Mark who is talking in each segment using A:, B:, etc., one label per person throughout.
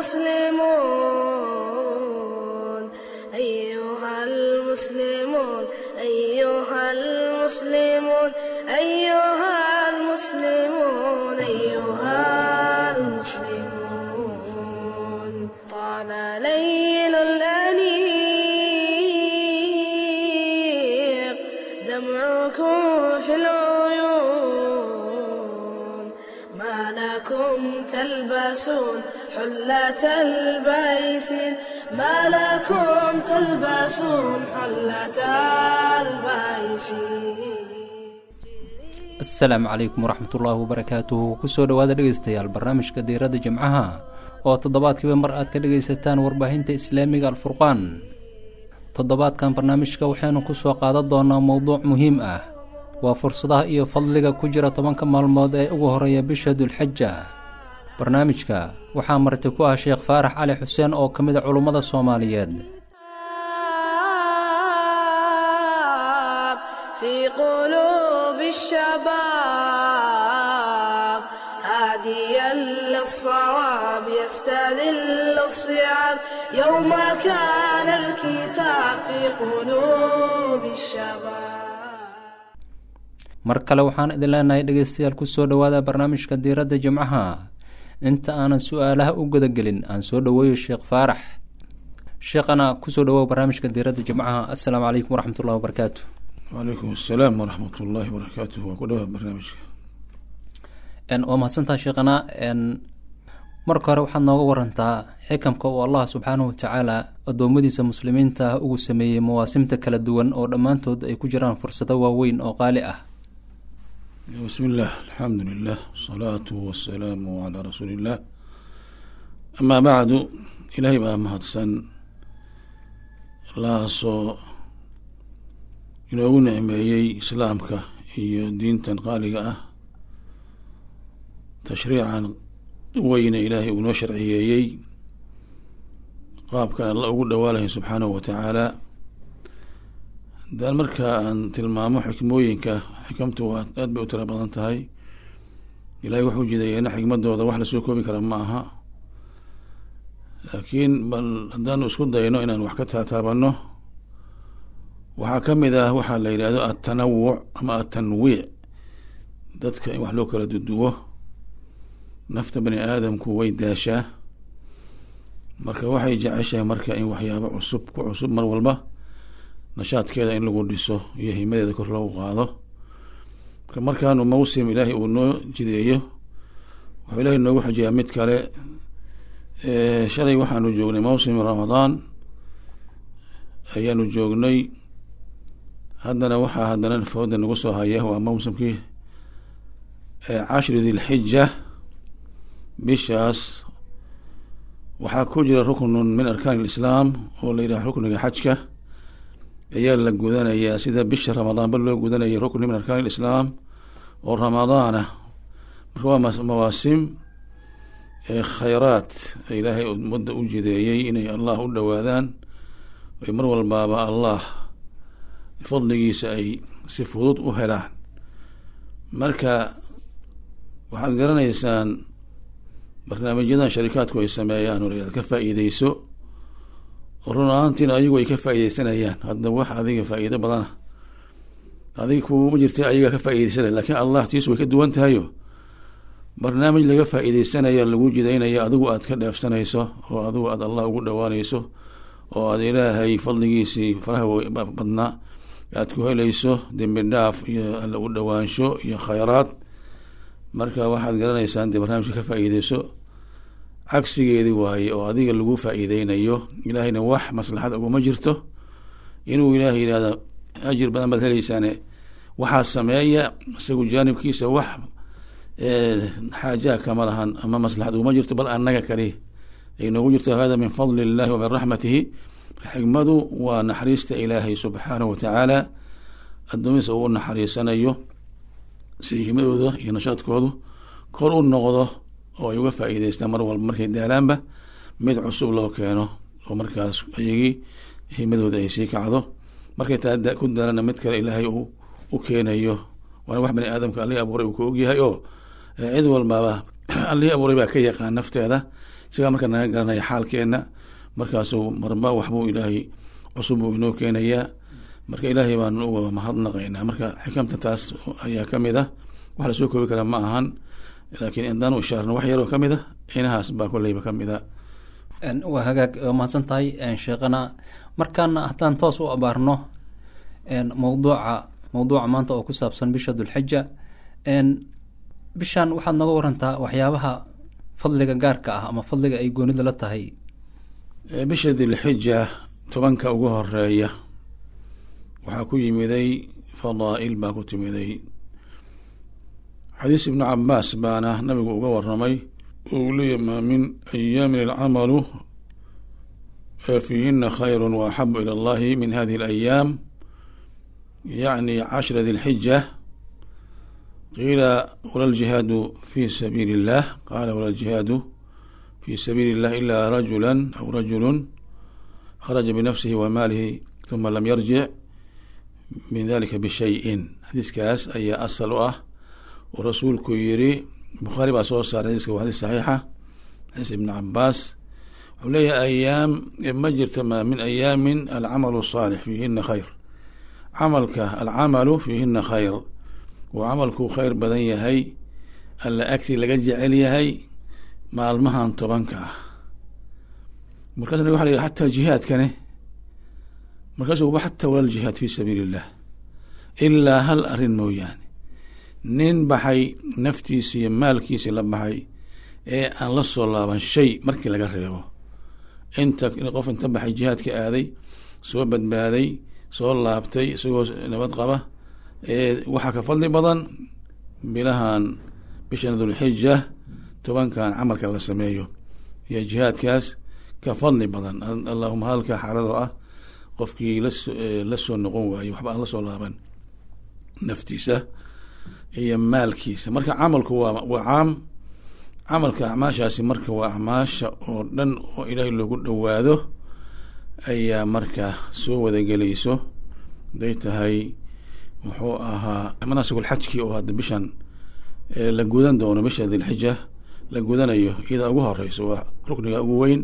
A: المسلمون أيها المسلمون أيها المسلمون أيها المسلمون أيها المسلمون طال ليل الأنيق دمعكم في العيون ما لكم تلبسون حلة البيسين ما لكم تلبسون حلة البيسين
B: asalaamu calaykum waraxmatullaahi wabarakaatuhu kusoo dhowaada dhegaystayaal barnaamijka diiradda jimcaha oo toddobaadkiiba mar aad ka dhegaysataan warbaahinta islaamiga alfurqaan toddobaadkan barnaamijka waxaynu ku soo qaadan doonaa mowduuc muhiim ah waa fursadaha iyo fadliga ku jira tobanka maalmood ee ugu horeeya bisha dulxaja barnaamijka waxaa marti ku ah sheekh faarax cali xuseen oo ka mid a culummada soomaaliyeed
A: في قلوب الشباب هاديا للصواب يستذل الصيام يوم كان الكتاب في قلوب الشباب
B: mar kale waxaan idin leenahay dhegaystayaal kusoo dhowaada barnaamijka diiradda jimcaha inta aanan su-aalaha u gudagelin aan soo dhoweeyo sheekh faarax sheekhana kusoo dhawow barnaamijka diiradda jimcaha assalaamu calaykum waraxmatullahi wabarakaatu
C: wacalaykum assalaam waraxmat ullaahi wabarakaatuh waa ku dhawaad barnaamijka
B: waa mahadsantaha sheekhana marka hore waxaad nooga warantaa xikamka uu allah subxaanahu watacaala addoommadiisa muslimiinta ah ugu sameeyey mawaasimta kala duwan oo dhammaantood ay ku jiraan fursado waaweyn oo qaali ah
C: bismi illah alxamdu lilah wasalaatu wasalaamu calaa rasuuli illah amaa bacdu ilaahay baa mahadsan allahaasoo inoogu nicmeeyey islaamka iyo diintan qaaliga ah tashriican weyne ilaahay uu noo sharciyeeyey qaabkan alla ugu dhawaalahay subxaanahu watacaala haddaan markaa aan tilmaamo xikmooyinka xikamtu waa aad bay u tira badan tahay ilaahay wuxuu jidayeena xikmadooda wax lasoo koobi kara ma aha laakiin bal haddaanu isku dayno inaan wax ka taataabano waxaa ka mid ah waxaa la yidhaahdo atanawuc ama atanwiic dadka in wax loo kala duduwo nafta bani aadamku way daashaa marka waxay jeceshahay marka in waxyaabo cusub ku cusub mar walba nashaadkeeda in lagu dhiso iyo himadeeda kor loogu qaado marka markaanu mawsim ilaahay uu noo jideeyo wuxuu ilaahay noogu xujiyaa mid kale shalay waxaanu joognay mawsim ramadaan ayaanu joognay haddana waxaa haddana fooda nagu soo haya waa mawsimkii cashri dilxija bishaas waxaa ku jira ruknun min arkaan ilislaam oo la yidhaha rukniga xajka ayaa la gudanayaa sida bisha ramadaanba loo gudanaya rukni min arkaan ilislaam oo ramadaana marka waa mawaasim khayraad ilaahay ummadda u jideeyey inay allah u dhowaadaan ay mar walbaaba allah fadligiisa ay si fudud u helaan marka waxaad garanaysaan barnaamijyadan sharikaadku ay sameeyaan oo la ka faa-iideyso run ahaantiina ayagu ay ka faa-ideysanayaan hadda wax adiga faa-iido badana adiga kuuma jirta ayaga ka faa-ideysanaya lakiin allah tiisu way ka duwan tahayo barnaamij laga faa-iideysanaya lagu jidaynaya adigu aad ka dheefsanayso oo adigu aad allah ugu dhawaanayso oo aad ilaahay fadligiisii faraha badnaa aad ku helayso dembi dhaaf iyo alla u dhawaansho iyo khayraad marka waxaad garanaysaan dee barnaamijka ka faa-iideyso cagsigeedi waaye oo adiga lagu faa-iideynayo ilaahayna wax maslaxad uguma jirto inuu ilaahay yihahda ajir badan baad heleysaane waxaa sameeya isagu jaanibkiisa wax xaajaha kama lahan ama maslaxad uguma jirto bal annaga kali ay noogu jirto hada min fadli illahi wa min raxmatihi xikmadu waa naxariista ilaahay subxaanahu watacaala addoomihiisa uu naxariisanayo si himadooda iyo nashaadkoodu kor u noqdo oo ay uga faa-iideystaan mar walba markay daalaanba mid cusub loo keeno oo markaas ayagii himadooda ay sii kacdo markay taa ku daalana mid kale ilaahay uu u keenayo waana wax bani aadamka allihii abuuray uu ka ogyahay oo cid walbaba allihii abuuray baa ka yaqaan nafteeda isagaa marka naga garanaya xaalkeenna markaasuu marba waxbuu ilaahay cusub uu inoo keenayaa marka ilaahay baan uga mahadnaqaynaa marka xikamta taas ayaa ka mid ah wax lasoo koobi karaa ma ahan laakiin indaanu ishaarno wax yaroo ka mid a inahaas baa kolleyba ka mid a
B: waa hagaag waa mahadsan tahay sheekhana markaana haddaan toos u abaarno mawduuca mawduuca maanta oo ku saabsan bisha dulxija bishan waxaad nooga warantaa waxyaabaha fadliga gaarka ah ama fadliga ay goonida la tahay
C: bisha dilxija tobanka ugu horeeya waxaa ku yimiday fadaa'il baa ku timiday xadiis ibnu cabaas baana nabigu uga waramay uu leeya maa min ayaamin alcamalu fiihina khayru wa axabu ila allahi min hadihi alayaam yacni cashra dilxija qiila wala ljihaadu fi sabiili illah qaala wala ljihaadu fi sabiili illah ila rajula aw rajulu kharaja binafsihi wa maalihi huma lam yarjic min dalika bishayin xadiiskaas ayaa asal u ah oo rasuulku yiri bukhaari baa soo saaray xadiiska waa xadiis saxiixa xadiis ibn cabaas wuxuu leeyahay ayaam ma jirta ma min ayaamin alcamalu saalix fiihina khayr camalka alcamalu fiihina khayr uu camalku khayr badan yahay alla agti laga jecel yahay maalmahan tobanka ah markaas nabig waxa la yihi xataa jihaadkane markaasu xataa wala ljihaad fi sabiili illah ilaa hal arrin mooyaane nin baxay naftiisi iyo maalkiisi la baxay ee aan la soo laaban shay markii laga reebo inta qof inta baxay jihaadka aaday soo badbaaday soo laabtay isagoo nabad qaba ee waxaa ka fadli badan bilahan bishan dulxija tobankan camalka la sameeyo iyo jihaadkaas ka fadli badan allahuma halka xaaladoo ah qofkii laso la soo noqon waayo waxba aan la soo laaban naftiisa iyo maalkiisa marka camalku waa waa caam camalka acmaashaasi marka waa acmaasha oo dhan oo ilaahay loogu dhowaado ayaa marka soo wadagelayso haday tahay muxuu ahaa manaasigulxajkii oo hadda bishan la gudan doono bisha dilxija la gudanayo iyadaa ugu horeyso waa rukniga ugu weyn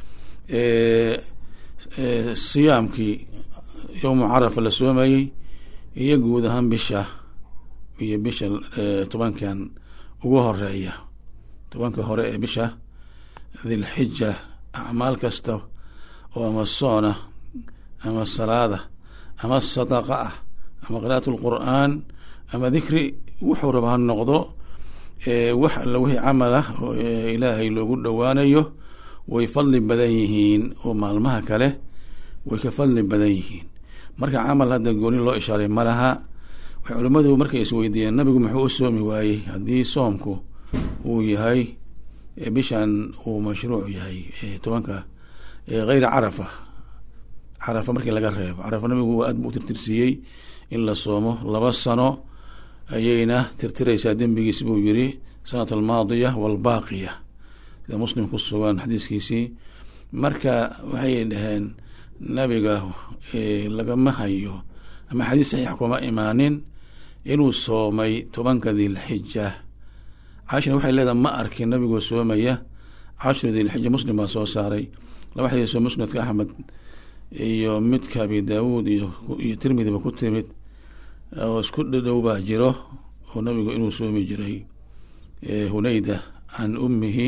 C: siyaamkii yowmu carafa la soomayey iyo guud ahaan bisha iyo bisha tobankan ugu horeeya tobanka hore ee bisha dilxija acmaal kasta oo ama soona ama salaada ama sadaqa ah ama qira'at lqur'aan ama dikri wuxuu raba ha noqdo wax alla wixii camal ah oo ilaahay loogu dhowaanayo way fadli badan yihiin oo maalmaha kale way ka fadli badan yihiin marka camal hadda gooni loo ishaaray ma laha waxay culimmadu markay isweydiiyeen nabigu muxuu u soomi waayey haddii soomku uu yahay bishan uu mashruuc yahay tobanka hayra carafa carafa markii laga reebo carafa nabigu aad buu u tirtirsiiyey in la soomo laba sano ayayna tirtiraysaa dembigiis buu yiri sanat almaadiya walbaaqiya sida muslim ku sugan xadiiskiisii marka waxay dhaheen nabiga lagama hayo ama xadiis saxiix kuma imaanin inuu soomay tobanka dilxija cashina waxay leedahay ma arkin nabigoo soomaya cashru dilxija muslim baa soo saaray laba xadiisoo musnadka axmed iyo midka abi daawuud iyo iyo tirmidiba ku timid oo isku dhadhow baa jiro oo nabigu inuu soomi jiray hunayda can ummihi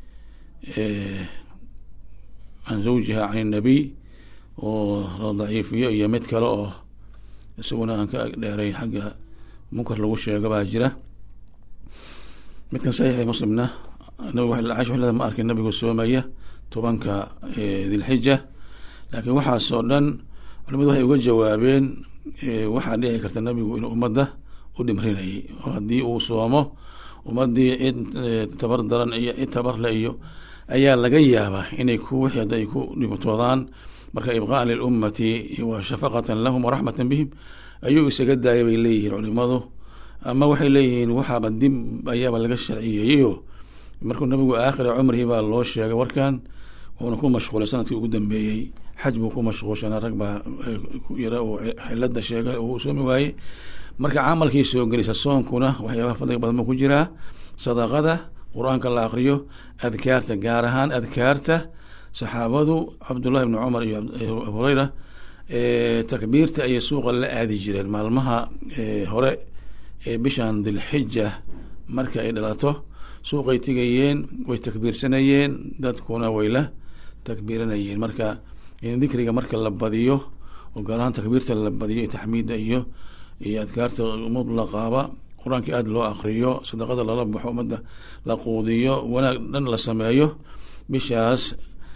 C: can zawjiha can inabiy oo la daciifiyo iyo mid kale oo isaguna aan ka dheerayn xagga munkar lagu sheego baa jira midkan saxiixi muslimna nabig ma arkin nabigu soomaya tobanka dilxija laakiin waxaasoo dhan culimadu waxay uga jawaabeen waxaa dhici karta nabigu inuu ummadda u dhimrinayay oo haddii uu soomo ummadii cid tabar daran iyo cid tabarle iyo ayaa laga yaabaa inay ku wixii hadda ay ku dhibtoodaan marka ibqaan lilummati wa shafaqatan lahum waraxmatan bihim ayuu isaga daaya bay leeyihiin culimadu ama waxay leeyihiin waxaaba dib ayaaba laga sharciyeeyeyo markuu nabigu aakhira cumrihi baa loo sheegay warkan wuuna ku mashquulay sanadkii ugu dambeeyey xaj buu ku mashquulshanaa rag baa yara uu xilada sheegay uu soomi waayey marka camalkii soo gelisa soonkuna waxyaabaha fadliga badan buu ku jiraa sadaqada qur-aanka la akriyo adkaarta gaar ahaan adkaarta saxaabadu cabdullahi bni cumar iyo abu hureyra takbiirta ayay suuqa la aadi jireen maalmaha hore ee bishan dilxija marka ay dhalato suuqay tegayeen way takbiirsanayeen dadkuna way la takbiiranayeen marka in dikriga marka la badiyo oo gaar ahaan takbiirta la badiyo taxmiidda iyo iyo adkaarta mutlaqaaba qur-aanka aada loo akriyo sadaqada lala baxo ummadda la quudiyo wanaag dhan la sameeyo bishaas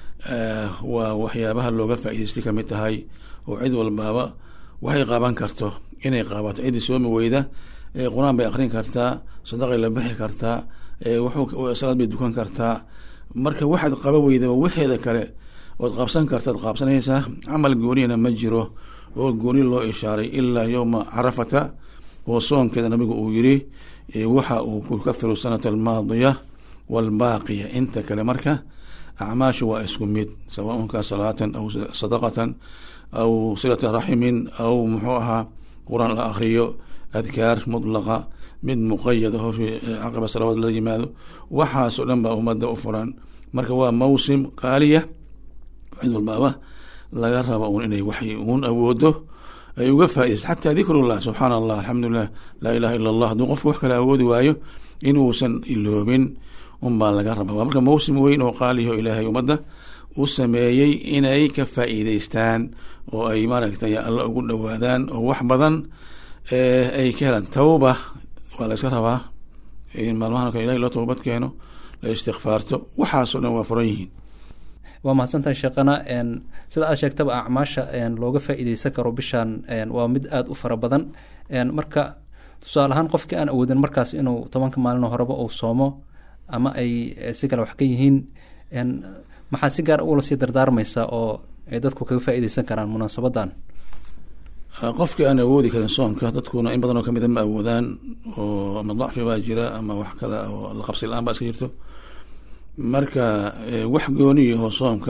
C: waa waxyaabaha looga faa'idaystay kamid tahay oo cid walbaaba waxay qaaban karto inay qaabato ciddii soomi weyda qur-aan bay akrin kartaa sadaqay la bixi kartaa salaad bay dukan kartaa marka waxaad qaba weyda wixeeda kale ood qabsan kartaad qaabsanaysaa camal gooniyana ma jiro oo gooni loo ishaaray ilaa yowma carafata oo soonkeeda nabigu uu yiri waxa uu ku kafiru sanata almaadiya waalbaaqiya inta kale marka acmaashu waa isku mid sawaaunka salaatan aw sadaqatan aw silata raximin aw muxuu ahaa qur-aan la akriyo adkaar mutlaqa mid muqayada hor caqaba salawaad la yimaado waxaasoo dhan baa ummadda u furan marka waa mawsim qaaliya cid walbaaba laga raba un inay waxay uun awoodo ay uga faaidaysa xataa dikrullah subxaana allah alxamdulilah laa ilaha illa allah hadduu qofku wax kale awoodi waayo inuusan iloobin unbaa laga raba waa marka mawsim weyn oo qaaliho ilaahay ummadda u sameeyey inay ka faa'iideystaan oo ay maaragtay alla ugu dhowaadaan oo wax badan ay ka helaan tawba waa la iska rabaa in maalmahan kale ilahay loo towbad keeno la istikfaarto waxaasoo dhan waa furan yihiin
B: waa mahadsantahay sheekhana sida aad sheegtaba acmaasha looga faa'iideysan karo bishan waa mid aada u fara badan marka tusaale ahaan qofkii aan awoodin markaas inuu tobanka maalin horeba uu soomo ama ay si kale wax ka yihiin maxaa si gaar ula sii dardaarmaysaa oo ay dadku kaga faa'iideysan karaan munaasabadan
C: qofkii aan awoodi karin soonka dadkuna in badan oo kamida ma awoodaan oo ama dacfi baa jira ama wax kale oo la qabsi la-aan baa iska jirto marka wax gooniyaho soomka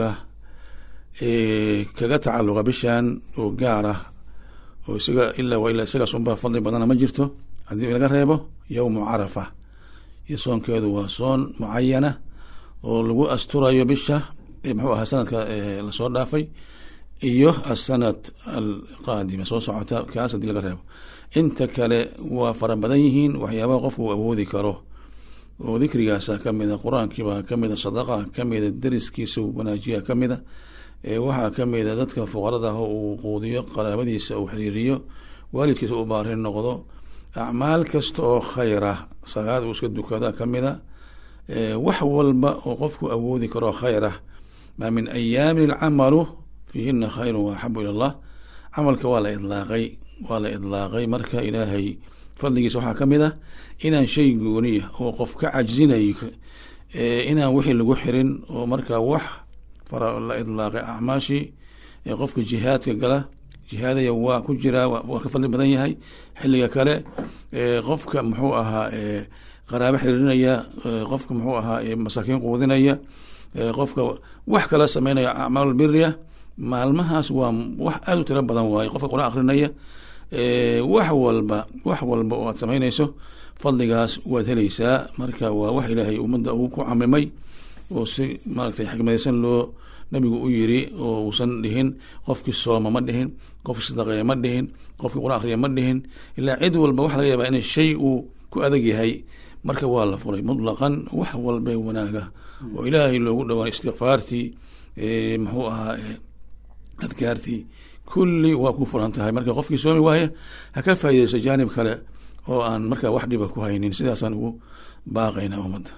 C: kaga tacaluqa bishan oo gaar ah oo isaga ilaa waa ilaa isagaas unbaa fadli badana ma jirto haddii laga reebo yowmu carafa iyo soonkeedu waa soon mucayana oo lagu asturayo bisha muxuu ahaa sanadka lasoo dhaafay iyo asanad alqaadima soo socota kaas haddii laga reebo inta kale waa fara badan yihiin waxyaabaha qofku uu awoodi karo oo dikrigaasa kamida qur-aankiibaa kamida sadaqa kamida deriskiisa wanaajiya kamida waxaa kamida dadka fuqarada ah uu quudiyo qaraabadiisa uu xiriiriyo waalidkiisa u baarin noqdo acmaal kasta oo khayra salaad uu iska dukada kamida wax walba oo qofku awoodi karo khayra maa min ayaamin alcamalu fiihina khayru waaxabu ila allah camalka waa la idlaaqay waa la idlaaqay marka ilaahay fadligiisa waxaa kamid ah inaan shay gooniya oo qof ka cajzinayo inaan wixii lagu xirin oo marka wax fara la idlaaqay acmaashii qofka jihaadka gala jihaadaya waa ku jiraa waa ka fadli badan yahay xilliga kale qofka muxuu ahaa qaraabo xiriirinaya qofka muxuu ahaa masaakiin quudinaya qofka wax kala sameynaya acmaal biriya maalmahaas waa wax aada u tiro badan waaye qofka qur-aan akrinaya wax walba wax walba oo aad samaynayso fadligaas waad helaysaa marka waa wax ilaahay ummadda uu ku camimay oo si maaragtay xikmadaysan loo nabigu u yiri oo uusan dhihin qofkii sooma ma dhihin qofkii sadaqeeya ma dhihin qofkii qur-aan akriya ma dhihin ilaa cid walba waxa laga yaabaa in shay uu ku adag yahay marka waa la furay mutlaqan wax walba wanaaga oo ilaahay loogu dhawaan istikfaartii muxuu ahaa adkaartii kulli waa ku furan tahay marka qofkii soomi waaya ha ka faaideysto jaanib kale oo aan marka wax dhiba ku haynin sidaasaan ugu baaqayna ummadda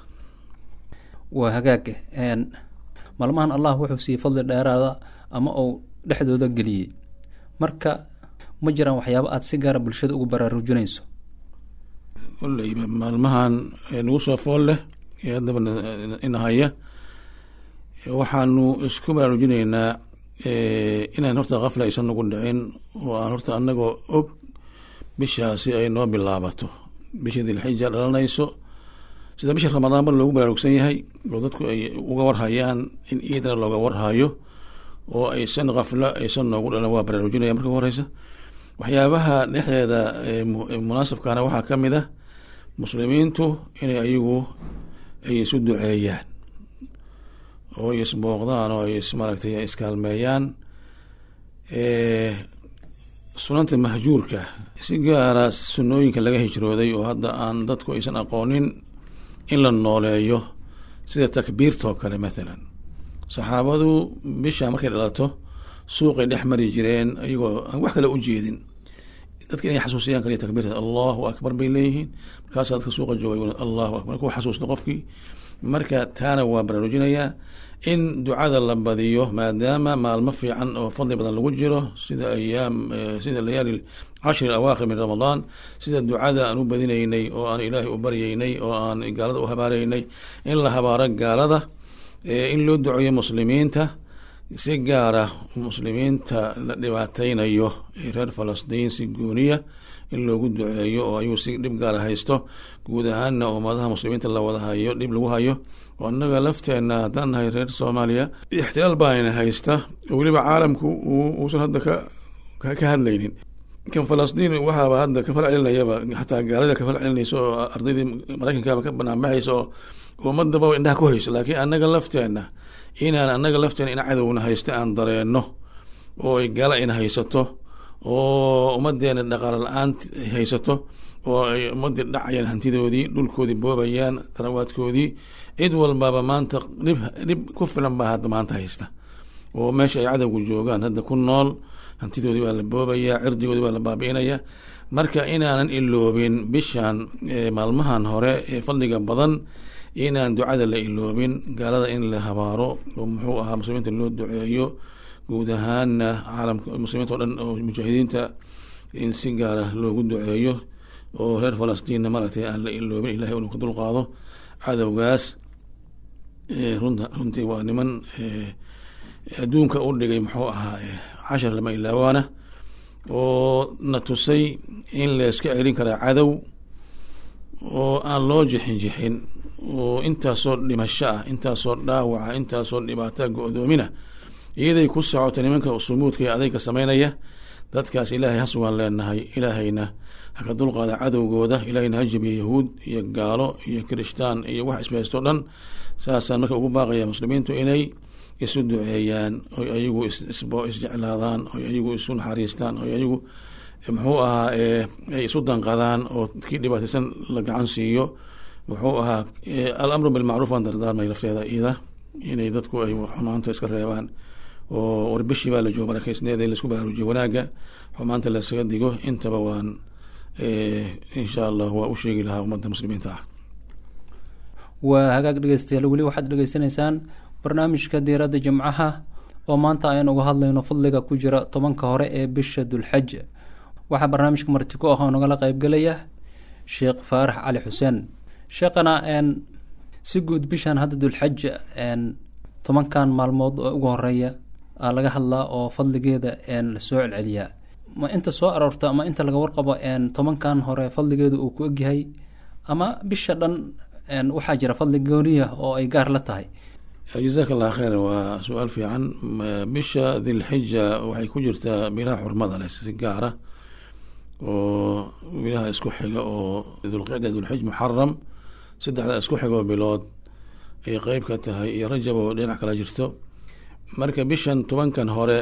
B: waa hagaag maalmahan allah wuxuu siiyey fadli dheeraada ama uu dhexdooda geliyey marka ma jiraan waxyaaba aada si gaara bulshada ugu baraarujinayso
C: koleyba maalmahan nagu soo fool leh ee haddaba inahaya waxaanu isku baraarujinaynaa inaan horta kafla aysan nagu dhicin oo aan horta anagoo og bishaasi ay noo bilaabato bishii dilxija dhalanayso sida bisha ramadaanba loogu baraarugsan yahay oo dadku ay uga warhayaan in iidna looga warhayo oo aysan kaflo aysan noogu dhalan waa baraarujinaya marka horeysa waxyaabaha dhexdeeda munaasabkana waxaa kamid ah muslimiintu inay ayagu ay isu duceeyaan oo ay isbooqdaan oo ay is maaragtay iskaalmeeyaan sunanta mahjuurka si gaara sunooyinka laga hijrooday oo hadda aan dadku aysan aqoonin in la nooleeyo sida takbiirtoo kale mathalan saxaabadu bisha markay dhalato suuqay dhex mari jireen ayagoo aan wax kale u jeedin dadka inay xasuusiyaan kaliya takbiirta allahu akbar bay leeyihiin markaasaa dadka suuqa jooga allahu akbar ku xasuusto qofkii marka taana waa baraarujinayaa in ducada la badiyo maadaama maalmo fiican oo fadli badan lagu jiro sida ayaam sida layaali cashri awaakhir min ramadaan sida ducada aan u badinaynay oo aan ilaahay u baryaynay oo aan gaalada u habaaraynay in la habaaro gaalada in loo duceeyo muslimiinta si gaara muslimiinta la dhibaateynayo reer falastiin si gooniya in loogu duceeyo oo ayuu si dhib gaara haysto guud ahaana ummadaha muslimiinta la wada hayo dhib lagu hayo oo annaga lafteena haddaan nahay reer soomaaliya ixtilaal baana haysta oo weliba caalamku uusan hadda ka ka hadlaynin kan falastiin waxaaba hadda ka fal celinayaba xataa gaalada ka fal celinaysa oo ardaydii maraykankaaba ka banaanbaxaysa oo ummadaba indhaha ku hayso laakiin annaga lafteena inaan annaga lafteena in cadowna haysta aan dareenno oo ay gaala ina haysato oo ummadeena dhaqaalo la-aan haysato oo ay ummadii dhacayaan hantidoodii dhulkoodii boobayaan tarawaadkoodii cid walbaba maanta dhib dhib ku filan baa hadda maanta haysta oo meesha ay cadowgu joogaan hadda ku nool hantidoodii baa la boobayaa cirdigoodii baa la baabi'inaya marka inaanan iloobin bishan maalmahan hore ee fadliga badan inaan ducada la iloobin gaalada in la habaaro oo muxuu ahaa muslimiinta loo duceeyo guud ahaana caalamka muslimiinta o dhan oo mujaahidiinta in si gaara loogu duceeyo oo reer falastiinna maaragtay aan la iloobin ilahay inuu ka dulqaado cadowgaas runta runtii waa niman adduunka u dhigay muxuu ahaa cashar lama ilaawaana oo na tusay in layska celin karaa cadow oo aan loo jixin jixin oo intaasoo dhimasho ah intaasoo dhaawaca intaasoo dhibaata go-doomina iyaday ku socoto nimanka sumuudka ee adayga sameynaya dadkaas ilaahay hasugaan leenahay ilaahayna haka dulqaada cadowgooda ilaahayna ha jabiya yahuud iyo gaalo iyo kirishtaan iyo wax isbahaysto dhan saasaan marka ugu baaqaya muslimiintu inay isu duceeyaan oy ayagu isjeclaadaan oy ayagu isu naxariistaan oy ayagu muxuu ahaa ay isu danqadaan oo kii dhibaataysan la gacan siiyo wuxuu ahaa alamru bilmacruuf aan dardaarmay lafteeda iyada inay dadku ay xumaanta iska reebaan oo warbishii baa la joogo barakeysneeda in laisku baraarujiyo wanaagga xumaanta laysaga digo intaba waan insha allah waa u sheegi lahaa ummadda muslimiinta ah
B: waa hagaag dhegeystayaal weli waxaad dhegeysanaysaan barnaamijka diiradda jimcaha oo maanta ayaan uga hadlayno fadliga ku jira tobanka hore ee bisha dulxaj waxaa barnaamijka marti ku ah oo nagala qeybgelaya sheekh faarax cali xuseen sheekhana si guud bishan hadda dulxaj tobankan maalmood oo ugu horeeya aa laga hadlaa oo fadligeeda lasoo celceliyaa ma inta soo aroorta ama inta laga warqabo tobankan hore fadligeeda uu ku egyahay ama bisha dhan waxaa jira fadli gooniya oo ay gaar la tahay
C: jazaak allah kheyr waa su-aal fiican bisha dilxija waxay ku jirtaa bilaha xurmada leh si gaara oo bilaha isku xiga oo dulqicda dulxij muxaram saddexda isku xigoo bilood ay qeyb ka tahay iyo rajab oo dhinac kala jirto marka bishan tobankan hore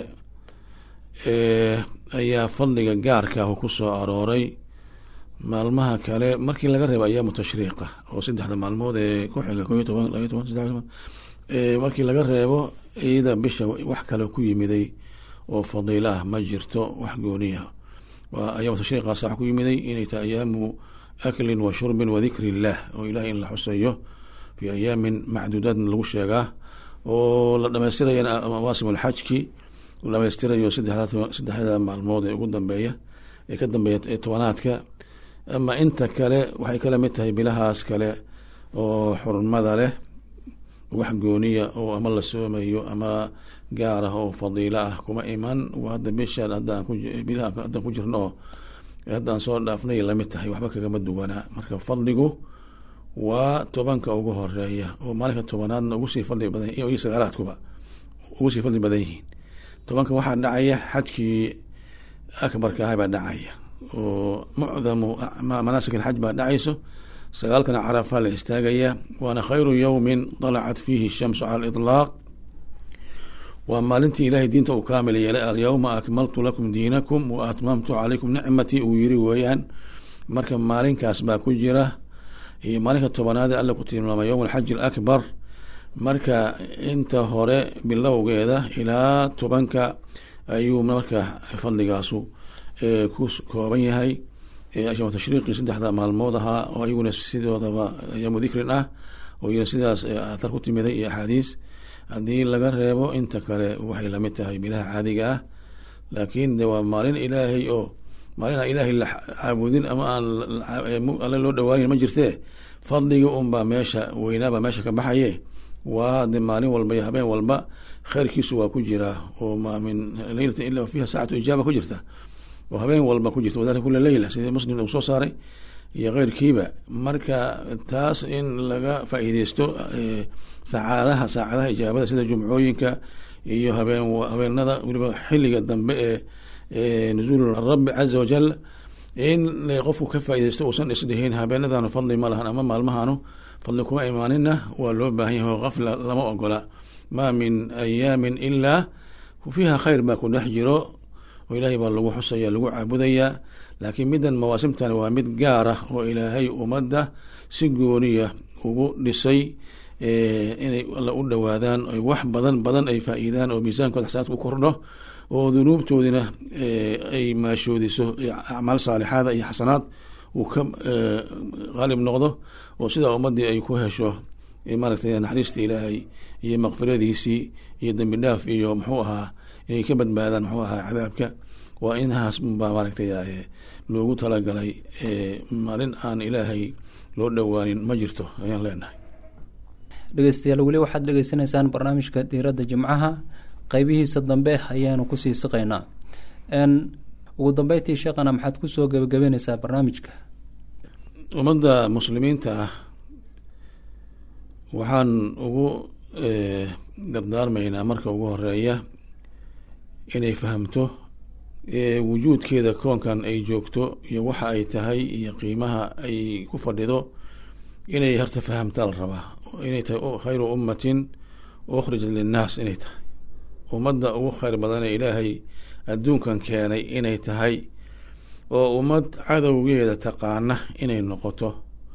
C: ayaa fadliga gaarka ah ku soo arooray maalmaha kale markii laga reebo ayaamu tashriiqa oo saddexda maalmood ee ku xiga ko iyo toban labaiy toban saddex toban markii laga reebo iyada bisha wax kale ku yimiday oo fadiilo ah ma jirto wax gooniya waa ayaamu tashriiqaas wax ku yimiday inay tahay ayaamu aklin wa shurbin wa dikri illah oo ilahay in la xuseeyo fi ayaamin macduudaadna lagu sheegaa oo la dhamaystiraya mawaasim alxajki la dhamaystirayo saddexda maalmood ee ugu dambeeya ee ka dambeeya ee tobanaadka ama inta kale waxay kala mid tahay bilahaas kale oo xurmada leh wax gooniya oo ama la soomayo ama gaar ah oo fadiilo ah kuma iman hadda bishaan haddaan bilaha haddaan ku jirno oo haddaan soo dhaafnay lamid tahay waxba kagama duwanaa marka fadligu waa tobanka ugu horeeya oo maalinka tobanaadna ugu sii fadli badan iyo sagaalaadkuba ugu sii fadli badan yihiin tobanka waxaa dhacaya xajkii akbarka ahay baa dhacaya oo mucdamu manaasik alxaj baa dhacayso sagaalkana carafaa la istaagaya waana khayru yowmin dalacat fiihi shamsu cala aliطlaaq waa maalintii ilaahay diinta uu kaamil yeelay alyowma akmaltu lakum diinakum wa atmamtu calaykum nicmatii uu yiri weeyaan marka maalinkaas baa ku jira iyo maalinka tobanaad alla ku tilmaamay yowm alxaji alakbar marka inta hore bilowgeeda ilaa tobanka ayuu marka fadligaasu ku kooban yahay ashama tashriiqii saddexda maalmood ahaa oo iyaguna sidoodaba ayaamu dikrin ah oo iyana sidaas athar ku timiday iyo axaadiis haddii laga reebo inta kale waxay lamid tahay bilaha caadiga ah laakiin de waa maalin ilaahay oo maalin aan ilaahay la caabudin ama aan alle loo dhawaanin ma jirtee fadliga unbaa meesha weynaabaa meesha ka baxaye waa de maalin walba iyo habeen walba khayrkiisu waa ku jiraa oo maa min leylata ila fiiha saacatu ijaaba ku jirta oo habeen walba ku jirta wadalika kula leyla sidii muslim uu soo saaray iyo keyrkiiba marka taas in laga faa'iideysto sacaadaha saacadaha ijaabada sida jumcooyinka iyo habeen habeenada weliba xilliga dambe ee nuzuul rabbi caza wajal in qofku ka faaideysto uusan isdhihin habeenadanu fadli ma lahan ama maalmahanu fadli kuma imaanina waa loo baahan yahay oo kafla lama ogola maa min ayaamin ilaa fiiha khayr baa ku dhex jiro oo ilaahay baa lagu xusaya lagu caabudayaa laakiin middan mawaasimtani waa mid gaar ah oo ilaahay ummadda si gooniya ugu dhisay inay alla u dhowaadaan oy wax badan badan ay faa-iidaan oo miisaankooda xasanaadka u kordho oo dunuubtoodina ay maashoodiso acmaal saalixaada iyo xasanaad uu ka qaalib noqdo oo sidaa ummadii ay ku hesho maaragtay naxariista ilaahay iyo makfiradiisii iyo dembi dhaaf iyo muxuu ahaa inay ka badbaadaan muxuu ahaa cadaabka waa inhaas baa maaragtay loogu talagalay maalin aan ilaahay loo dhowaanin ma jirto ayaan leenahay
B: dhegeystayaal weli waxaad dhegeysanaysaan barnaamijka diiradda jimcaha qeybihiisa dambe ayaanu kusii siqaynaa ugu dambeyntii sheekhana maxaad kusoo gebagabeyneysaa barnaamijka
C: ummadda muslimiinta ah waxaan ugu dardaarmaynaa marka ugu horeeya inay fahamto wujuudkeeda koonkan ay joogto iyo waxa ay tahay iyo qiimaha ay ku fadhido inay harta fahamtaa la rabaa inay tahay khayru ummatin ukhrijat linnaas inay tahay ummadda ugu khayr badanee ilaahay adduunkan keenay inay tahay oo ummad cadowgeeda taqaana inay noqoto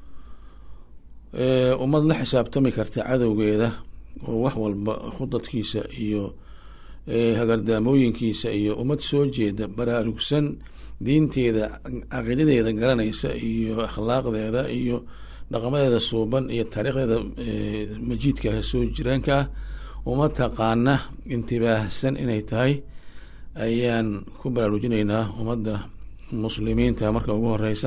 C: ummad la xisaabtami karta cadowgeeda oo wax walba khudadkiisa iyo hagardaamooyinkiisa iyo ummad soo jeeda baraarugsan diinteeda caqiidadeeda garanaysa iyo akhlaaqdeeda iyo dhaqamadeeda suuban iyo taariikhdeeda majiidka soo jiraanka ah uma taqaana intibaahsan inay tahay ayaan ku baraarujinaynaa ummadda muslimiinta marka ugu horeysa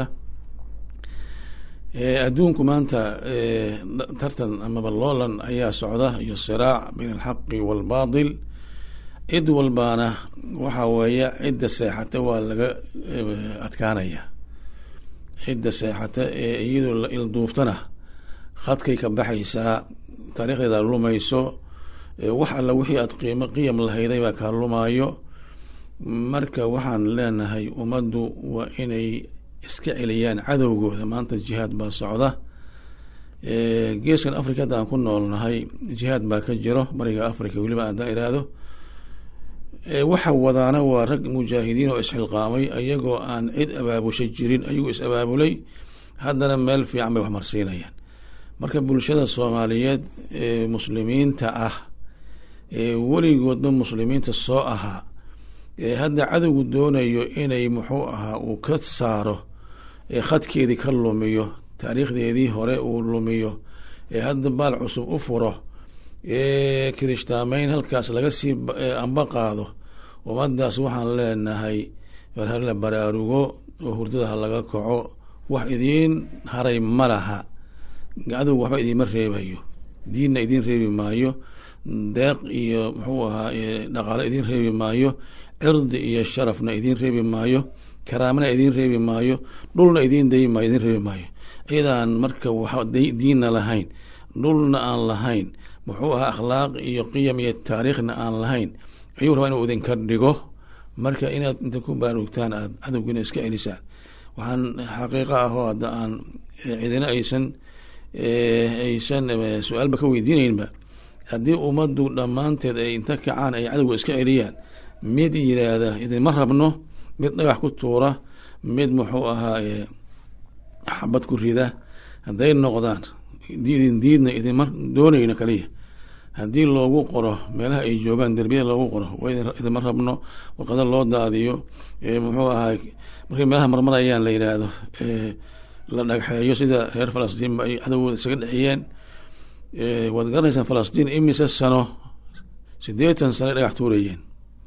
C: adduunku maanta tartan amaba loolan ayaa socda iyo siraac bayn alxaqi waalbaatil cid walbaana waxa weeye cidda seexata waa laga adkaanaya cidda seexata ee iyadoo la ilduuftana khadkay ka baxaysaa taariikhdeeda lumayso wax alla wixii aad qiimo qiyam lahayday baa kaa lumaayo marka waxaan leenahay ummaddu waa inay iska celiyaan cadowgooda maanta jihaad baa socda geeskan africa hadda aan ku noolnahay jihaad baa ka jiro bariga africa weliba aadaan iraahdo waxa wadaana waa rag mujaahidiin oo isxilqaamay ayagoo aan cid abaabushay jirin ayagoo is abaabulay haddana meel fiican bay wax marsiinayaan marka bulshada soomaaliyeed ee muslimiinta ah ee weligoodba muslimiinta soo ahaa ee hadda cadowgu doonayo inay muxuu ahaa uu ka saaro ee khadkeedii ka lumiyo taariikhdeedii hore uu lumiyo ee hadda baal cusub u furo ee kirishtaamayn halkaas laga sii amba qaado ummadaas waxaan leenahay warhala baraarugo oo hurdada ha laga kaco wax idiin haray ma laha cadowga waxba idiinma reebayo diinna idiin reebi maayo deeq iyo muxuu ahaa dhaqaale idiin reebi maayo cirdi iyo sharafna idiin reebi maayo karaamana idiin reebi maayo dhulna idiin dayi maayo idiin reebi maayo cidaan marka wax diinna lahayn dhulna aan lahayn muxuu ahaa akhlaaq iyo qiyam iyo taariikhna aan lahayn ayuu rabaa inuu idinka dhigo marka inaad inta ku baraarugtaan aad cadowgiina iska celisaan waxaan xaqiiqa ah oo hadda aan cidina aysan aysan su-aalba ka weydiinaynba haddii ummaddu dhammaanteed ay inta kacaan ay cadowga iska celiyaan mid yiraahda idinma rabno mid dhagax ku tuura mid muxuu ahaa xabad ku rida hadday noqdaan idin diidna idinma doonayno kaliya haddii loogu qoro meelaha ay joogaan derbiyada loogu qoro idinma rabno warqada loo daadiyo muxuu ahaa markay meelaha marmarayaan la yidhaahdo la dhagxeeyo sida reer falastiin ay cadowgooda isaga dhexiyeen waad garanaysaan falastiin imise sano siddeetan sano ay dhagax tuurayeen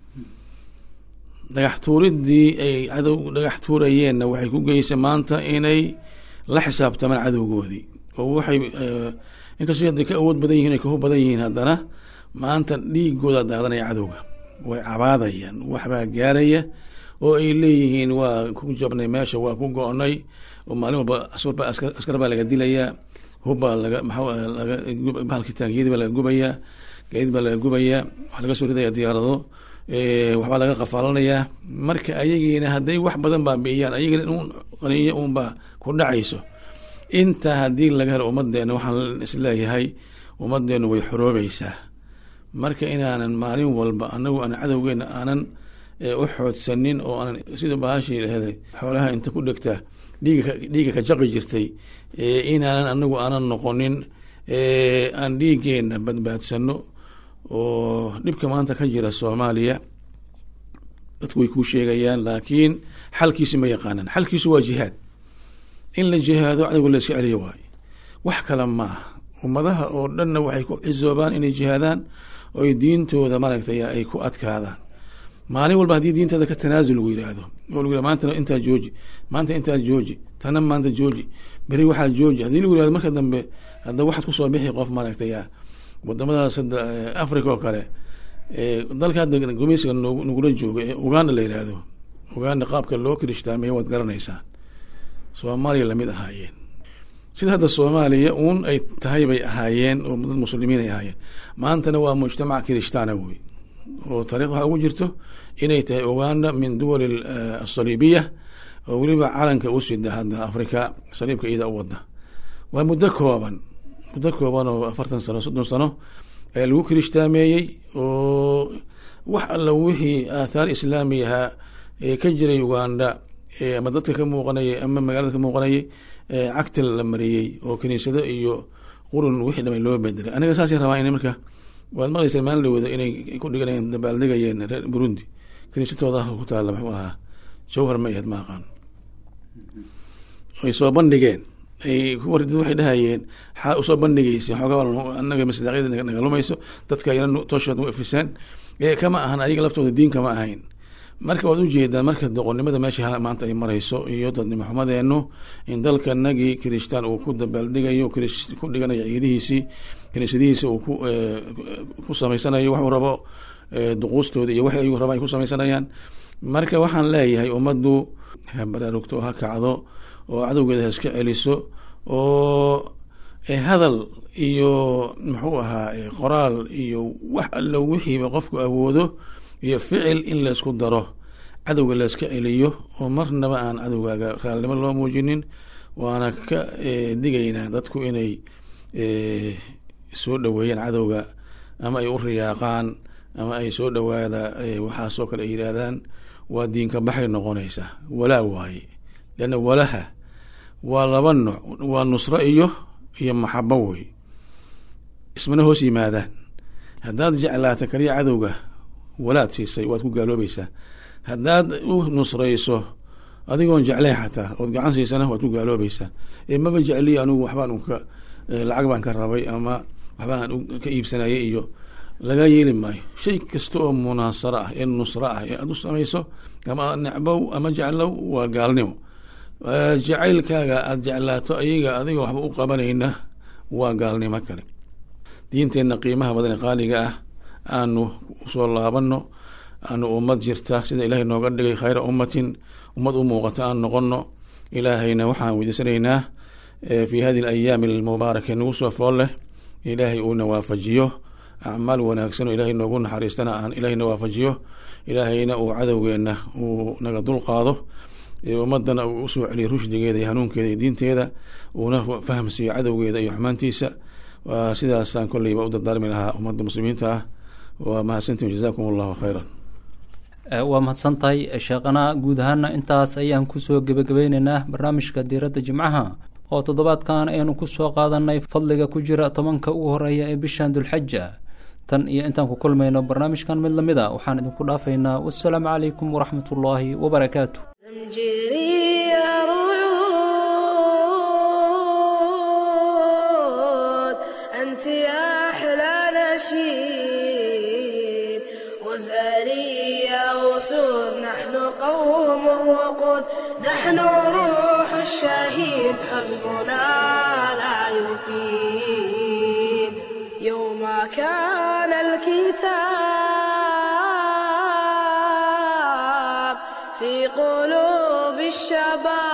C: dhagax tuuriddii ay cadow dhagax tuurayeenna waxay ku geysay maanta inay la xisaabtamaan cadowgoodii oo waxay inkastoo hadday ka awood badan yihin ay kahu badan yihiin haddana maanta dhiigooda daadanaya cadowga way cabaadayaan waxbaa gaaraya oo ay leeyihiin waa ku jabnay meesha waa ku go-nay oo maalin walba aswarba askar baa laga dilayaa hubbaa laga maxaa laga bahalkii taangiyadii baa laga gubayaa gaadiid baa laga gubayaa waxaa laga soo ridaya diyaarado waxbaa laga qafaalanayaa marka ayagiina hadday wax badan baabi'iyaan ayagiina un qaniyo unbaa ku dhacayso intaa haddii laga helo ummadeena waxaan isleeyahay ummadeenu way xoroobaysaa marka inaanan maalin walba anagu aan cadowgeena aanan u xoodsanin oo aanan sida bahashii lahday xoolaha inta ku dhegta dhiiga dhiiga ka jaqi jirtay inaanan anagu aanan noqonin aan dhiigeena badbaadsano oo dhibka maanta ka jira soomaaliya dadku way kuu sheegayaan laakiin xalkiisi ma yaqaanaan xalkiisu waa jihaad in la jihaado cadowga la iska celiyo waayo wax kale ma ah ummadaha oo dhanna waxay ku cisoobaan inay jihaadaan oo ay diintooda maaragtay ay ku adkaadaan maalin walba haddii diinteeda ka tanaasul lagu yidhaahdo oo lagu yihahdo maantana intaa jooji maanta intaa jooji tana maanta jooji beri waxaa jooji haddii lagu yihahdo marka dambe hadda waxaad kusoo bixi qof maaragtay wadamadaas hadda africa oo kale dalka hadda gumeysiga nagula jooga ee uganda la yidhaahdo uganda qaabka loo kirishtaameye waad garanaysaan soomaaliya lamid ahaayeen sida hadda soomaaliya uun ay tahay bay ahaayeen oo dad muslimiin ay ahaayeen maantana waa mujtamac kirishtaana wey oo taarikh waxaa ugu jirto inay tahay uganda min duwali asaliibiya oo weliba calanka u sida hadda africa saliibka iyada u wada waa muddo kooban muddo kooban oo afartan sano soddon sano ayaa lagu kirishhtaameeyey oo wax alla wixii aathaar islaami ahaa ee ka jiray uganda ama dadka ka muuqanayay ama magaalada ka muuqanayay cagta la mariyey oo kiniisado iyo qurun wixii dhamay loo bedelay aniga saasay rabaa in marka waad maqlaysaa maalin dhawooda inay ku dhiganayeen dabaaldegayeen reer burundi kiniisadooda ku taalla muxuu ahaa jawhar ma ahayd ma aqaan ay soo bandhigeen ay kuwardid waxay dhahayeen xaa usoo bandhigaysa xoogaa anaga masdaaqyada nagalumayso dadka yana tooshood u ifiseen kama ahan ayaga laftooda diin kama ahayn marka waad ujeedaan marka doqonnimada meesha maanta ay marayso iyo dadnimo xumadeenu in dalkanagii kirishtaan uu ku dabaaldhigayo ku dhiganayo ciidihiisii kiniisadihiisi uu ku samaysanayo waxuu rabo duquustooda iyo wax ayuu raba ay ku samaysanayaan marka waxaan leeyahay ummaddu ha baraarugto ha kacdo oo cadowgeeda ha iska celiso oo hadal iyo muxuu ahaa qoraal iyo wax allo wixiiba qofku awoodo iyo ficil in laysku daro cadowga layska celiyo oo marnaba aan cadowgaaga raalnimo loo muujinin waana ka digaynaa dadku inay soo dhoweeyaan cadowga ama ay u riyaaqaan ama ay soo dhowaada waxaasoo kale ay yidhaahdaan waa diinka baxay noqonaysaa walaa waaye leanna walaha waa laba nooc waa nusro iyo iyo maxabo wey ismana hoos yimaadaan haddaad jeclaata kaliya cadowga walaad siisay waad ku gaaloobaysaa haddaad u nusrayso adigoon jeclayn xataa ood gacan siisana waad ku gaaloobaysaa maba jecliyo anigu waxbaan unka lacag baan ka rabay ama waxbaan ka iibsanayay iyo laga yeeli maayo shay kasta oo munaasaro ah ee nusro ah ee aad u samayso ama necbow ama jeclow waa gaalnimo jacaylkaaga aada jeclaato ayaga adiga waxba u qabanayna waa gaalnimo kale diinteenna qiimaha badan ee qaaliga ah aanu usoo laabano aanu ummad jirta sida ilaahay nooga dhigay khayra ummatin ummad u muuqata aan noqono ilaahayna waxaan weydiisanaynaa fi hadi alayaami almubaaraka nagu soo fool leh ilaahay uuna waafajiyo acmaal wanaagsan oo ilaahay noogu naxariistana aan ilaahayna waafajiyo ilaahayna uu cadowgeenna uu naga dulqaado ummadana uu usoo celiyo rushdigeeda iyo hanuunkeeda iyo diinteeda uuna fahamsiiyo cadowgeeda iyo xumaantiisa waa sidaasaan kolleyba u dardaarmi lahaa ummadda muslimiinta ah waa mahadsantiin jazakum allahu khayran
B: waa mahadsan tahay sheekhana guud ahaana intaas ayaan kusoo gebagabeyneynaa barnaamijka diiradda jimcaha oo toddobaadkan aynu kusoo qaadanay fadliga ku jira tobanka ugu horeeya ee bishan dulxaja tan iyo intaan ku kulmayno barnaamijkan mid lamid a waxaan idinku dhaafaynaa wassalaamu calaykum waraxmat ullaahi wabarakaatu
A: زمجري رعود أنت يا أحلى نشيد وزاري يا أسود نحن قوم الوقود نحن روح الشهيد حزبنا لا يفيد يوم كان الكتاب في قلوب الشباب